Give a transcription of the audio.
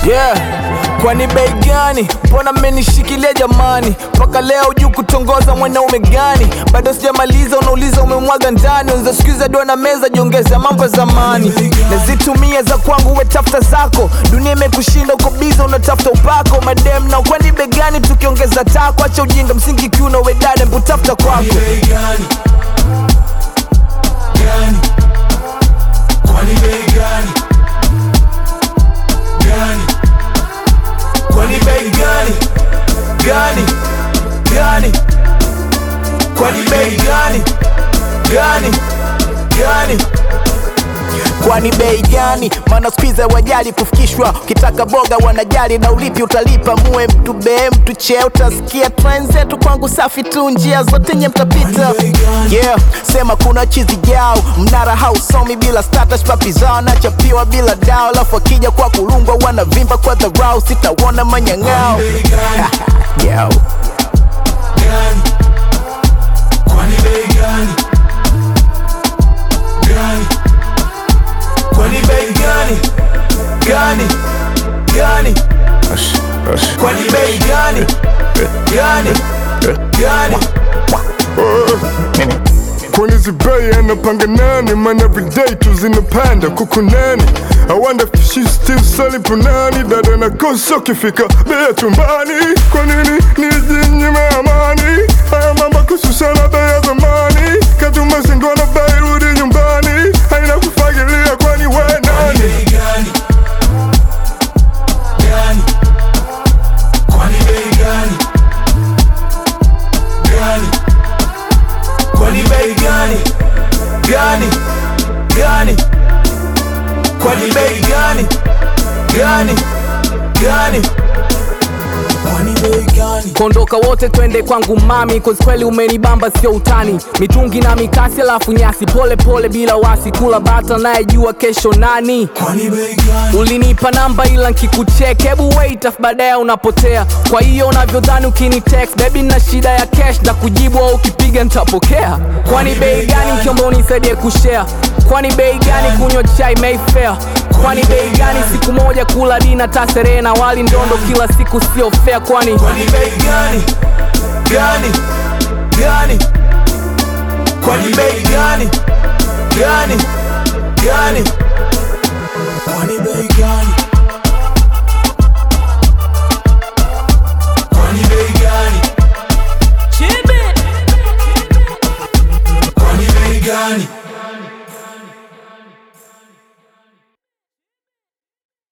Yeah, kwani bei gani? Mbona mmenishikilia jamani? Mpaka leo juu kutongoza mwanaume gani? Bado sijamaliza, unauliza umemwaga ndani. Unza sikiza dua na meza, jiongeza mambo ya zamani. Nazitumia za kwangu, we tafuta zako. Dunia imekushinda, uko biza, unatafuta upako. Madem na kwani bei gani? Tukiongeza tako, acha ujinga, msingi kiuno, we dada, mbu tafuta kwako. bei gani? Gani? Kwani bei gani? Gani? Kwani bei gani? Gani? Gani? Kwani bei gani? Gani? Gani? Kwani bei gani? Maana spiza wajali kufikishwa, ukitaka boga wanajali na ulipi utalipa. Muwe mtu bee mtu chee, utasikia trend zetu kwangu safi tu, njia zote nye mtapita. Yeah, sema kuna chizi jao, mnara hausomi bila status, papi zao nachapiwa bila dao, alafu akija kwa kulungwa wanavimba kwa dharau, sitawona manyang'ao Bei gani? Yo. Gani? Kwani bei gani? Gani? Kwani bei gani? Gani? Gani? Kwani bei gani? Gani? Gani? Kwani zibei anapanga nani? Man everyday tu zinapanda kuku nani? I wonder if she still selling punani Dada na kosa ukifika bei chumbani Kwa nini nijinyime amani? Haya mambo kuhusu sana bei ya zamani Katuma singona bei rudi nyumbani Haina kufagilia kwani we Kwani nani? bei gani? Gani? Kwani bei gani? Gani? Kwani bei gani? Gani? Gani? Kwani bei gani? Gani? Gani? Kwani bei gani? kondoka wote twende kwangu mami cause kweli umenibamba sio utani mitungi na mikasi alafu nyasi pole pole bila wasi kula bata nayejua kesho nani Kwani bei gani? ulinipa namba ila nkikuchek hebu wait afu baadaye unapotea kwa hiyo unavyodhani ukini text baby na shida ya cash na kujibu au ukipiga nitapokea kwani bei gani mkiomba unisaidie kushare kwani bei gani kunywa chai mayfair kwani bei gani siku moja kula dina taserehe na wali ndondo kila siku sio fair kwani Kwani bei gani? Gani? Gani? Kwani bei gani? Gani? Gani?